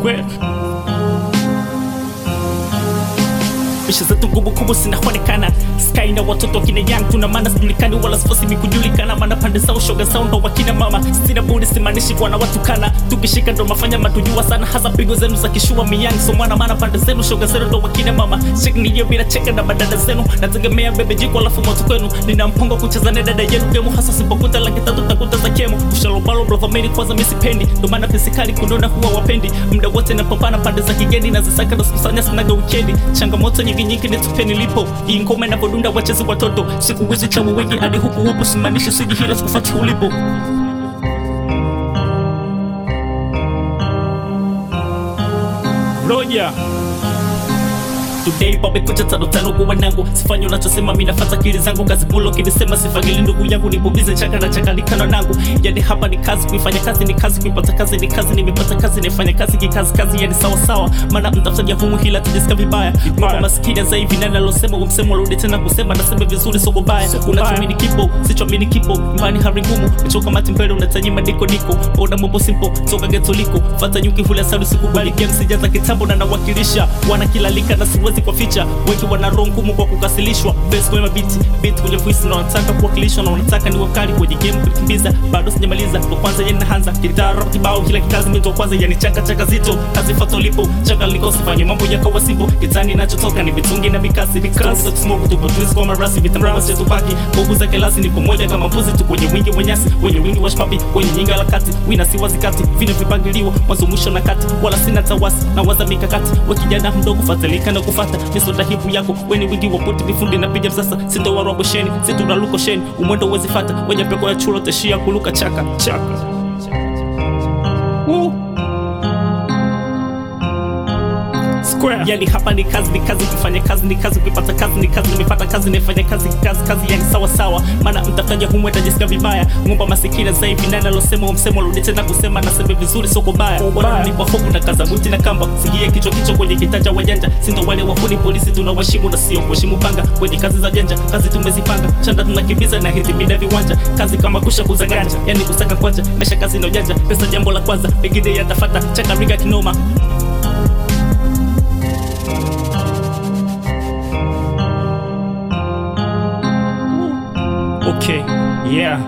Square. Misha zetu ngubu kubwa zinaonekana Sky na watoto wakina young tuna maana sijulikani wala sifosi mikujulikana maana pande zao shoga zao ndo wakina mama sina budi simaanishi kwa na watu kana tukishika ndo mafanya matujua sana hasa pigo zenu za kishua miyang so mwana maana pande zenu shoga zenu ndo wakina mama cheki niyo bila cheka na badada zenu nategemea bebe jiko alafu moto kwenu nina mpango wa kucheza na dada yenu gemu hasa sipokuta laki tatu takuta za kemo ushalobalo blovameni kwanza misipendi ndo maana fisikali kunona huwa wapendi muda wote napambana pande za kigeni na zisaka na sikusanya sinaga wikendi changamoto nyingi nyingi nitupe nilipo hii ngoma inavyodunda wachezi watoto siku hizi chawa wengi hadi huku huku simanishi sijihira sikufati ulipo Roja Today babe kucha tano tano kwa wanangu Sifanyi unachosema mimi nafuata akili zangu Kazi bulo kinisema sifagili ndugu yangu Nibubize chaka na chaka likano nangu Yani hapa ni kazi kuifanya kazi ni kazi kuipata kazi ni kazi nimepata kazi nifanya kazi kikazi kazi yani sawa sawa Maana mtafutaji humu hila tajisikia vibaya Mambo maskini za hivi nani alosema umsemo rudi tena kusema nasema vizuri soko baya Unachoamini kipo sichoamini kipo Imani hari ngumu Mechoka mati mbele unataji madiko niko Oda mambo simple toka geto liko Fata nyuki hula salu sikubali game sijaza kitambo na nawakilisha Wana kila lika na siwezi kwa ficha wengi wana roho ngumu kwa kukasilishwa best kwenye mabiti beat kwenye voice na wanataka kuwakilishwa na wanataka ni wakali kwenye game kulikimbiza bado sijamaliza ndo kwanza yeye naanza kitara kibao kila kikazi mimi ndo kwanza yani chaka chaka zito kazi foto lipo chaka liko sifanye mambo ya kawa simple kitani nachotoka ni vitungi na mikasi vikasi za smoke tupo twist kwa marasi vitambaa zetu paki bogu za kelasi ni pamoja kama mbuzi tu kwenye wingi wa nyasi kwenye wingi wa shpapi kwenye nyinga la kati wina si wazi kati vina vipangiliwa mwanzo mwisho na kati wala sina tawasi na waza mikakati wa kijana mdogo fatalika na kufata misoda hipu yako weni wingi wa puti mifundi na pija msasa sindo warwa bosheni situnaluko sheni umwendo uwezi fata wenye peko ya chulo teshia kuluka chaka chaka Woo. Square. Yani hapa ni kazi ni kazi kufanya kazi ni kazi kuipata kazi ni kazi nimepata kazi nifanya kazi kazi kazi yani sawa sawa maana mtafanya humwe tajisikia vibaya ngomba masikini za hivi nani alosema umsemo rudi tena kusema nasema vizuri soko baya bora nipo hofu na kaza buti na kamba sigie kichwa kichwa kwenye kitanja wajanja sindo wale wahuni polisi tunawashimu na sio kuheshimu panga kwenye kazi za janja kazi tumezipanga chanda tunakimbiza na hizi mida viwanja kazi kama kusha kuzaganja yani kusaka kwanja mesha kazi na ujanja pesa jambo la kwanza pengine yatafata chaka riga kinoma Okay, yeah.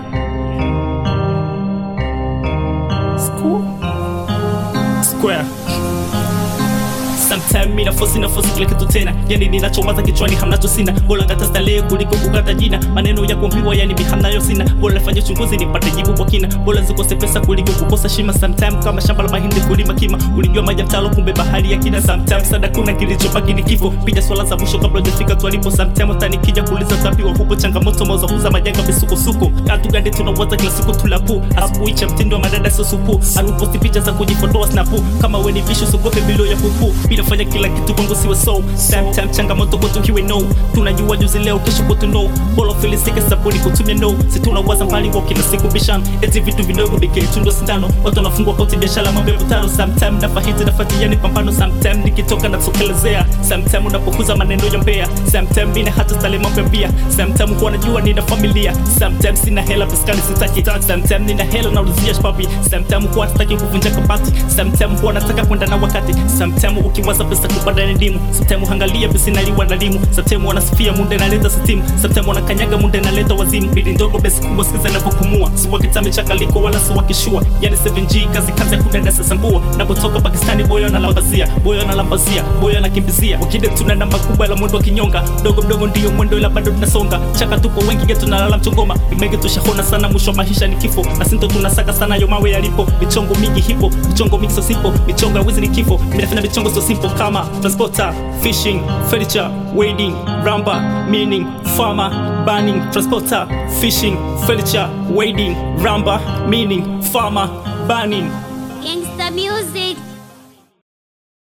School? Square. Sometime mi nafosi nafosi kila kitu tena yani ninachowaza kichwani hamnacho sina bora ngata starehe kuliko kukata jina maneno ya kuambiwa yani mi hamnayo sina bora nifanye uchunguzi nipate jibu kwa kina bora zikose pesa kuliko kukosa shima sometime kama shamba la mahindi kulima kima ulijua maji ya mtalo kumbe bahari ya kina sometime sada kuna kilichobaki ni kifo piga swala za mwisho kabla hujafika twalipo sometime utanikija kuuliza tapi wa hupo changamoto mauza kuza majanga misukosuko katu gani tunawaza kila siku tulapu asubuhi cha mtindo wa madada sio supu anuposti picha za kujifotoa snapu kama we ni vishu sugope bilo ya kuku bila fanya kila kitu kwangu siwe so time time changamoto kwetu kiwe no tunajua juzi leo kesho kwetu no bolo filisike sabuni kutumia no si tunawaza mbali wa kila siku bishano eti vitu vidogo bike tundo sindano watu wanafungwa koti biashara mambo ya mtano sometime nafahiti nafatiani pambano sometime nikitoka natokelezea sometime unapokuza maneno ya mbea sometime mina hata stale mambo ya bia sometime kuwa najua nina familia sometime sina hela piskali sitaki sometime nina hela naulizia shpapi sometime kuwa nataki kuvunja kabati sometime kuwa nataka kwenda na wakati sometime ukiwaza pesa kupanda elimu sometime hangalia besi naliwa na limu sometime wanasifia munde naleta sitimu sometime wanakanyaga munde naleta wazimu bidi ndogo besi kubwa sikiza navyopumua si wakitame chakaliko wala si wakishua yani 7G kazi kazi ya kudadasa sambua napotoka Pakistani boyo analambazia boyo analambazia boyo anakimbizia wakide tuna namba kubwa la mwendo wa kinyonga mdogo mdogo ndio mwendo ila bado tunasonga chaka tupo wengi getu nalala mchongoma imege tushahona sana mwisho wa maisha ni kifo na sinto tunasaka sana yo mawe yalipo michongo mingi hipo michongo mingi so sipo michongo ya wizi ni kifo minafanya michongo so simple kama transporter fishing furniture wedding ramba meaning farmer burning transporter fishing furniture wedding ramba meaning farmer burning Gangsta music.